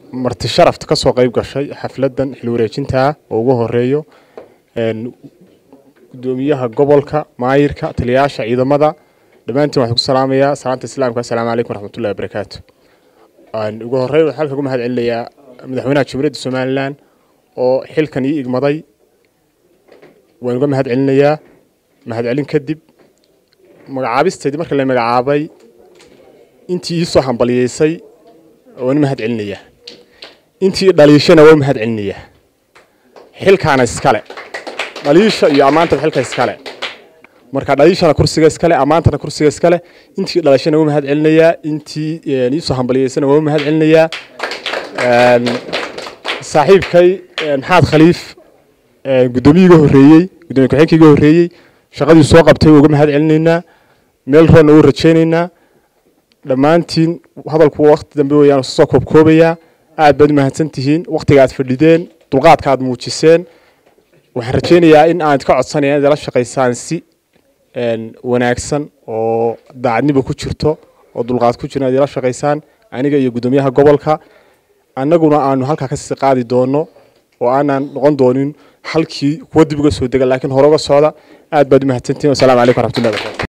marti sharafta ka soo qayb gashay xafladdan xil wareejintaa oo ugu horeeyo gudoomiyaha gobolka maayirka taliyayaasha ciidamada dhammaantiin waxaan ku salaamayaa salaanta islaamka assalaamu calaykum waraxmatullahi wabarakaatu ugu horreyn waxaan halka ugu mahad celinayaa madaxweynaha jamhuuriyadda somalilan oo xilkan ii igmaday waan uga mahad celinayaa mahad celin kadib magacaabisteedii marka la magacaabay intii ii soo hambaliyeysay waan mahad celinayaa intii dhaliishana waan mahad celinayaa xilkaana iskale dhaliisha iyo ammaantaba xilka iskale marka dhaliishana kursiga iskale ammaantana kursiga iskale intii dhalashana waa mahad celinayaa intii iisoo hambaliyeysana waa mahad celinayaa saaxiibkay maxamed khaliif guddoomiyi iga horreeyey guddoomiye ku-xigeenka iga horreeyey shaqadii soo qabtay uga mahad celinaynaa meel roonna u rajaynaynaa dhammaantiin hadalku wakti dambe weyaan soo koobkoobayaa aad baad u mahadsan tihiin waktiga aad fadhideen dulqaadka aad muujiseen waxaan rajaynayaa in aan ka codsanaya inaad ila shaqaysaan si wanaagsan oo daacadniba ku jirto oo dulqaad ku jiro inaad ila shaqaysaan aniga iyo guddoomiyaha gobolka annaguna aanu halkaa kasii qaadi doono oo aanaan noqon doonin halkii kuwa dib uga soo dega laakiin hore uga socda aad baad u mahadsantihin wasalaamu calaykum waraxmatullahi barakatu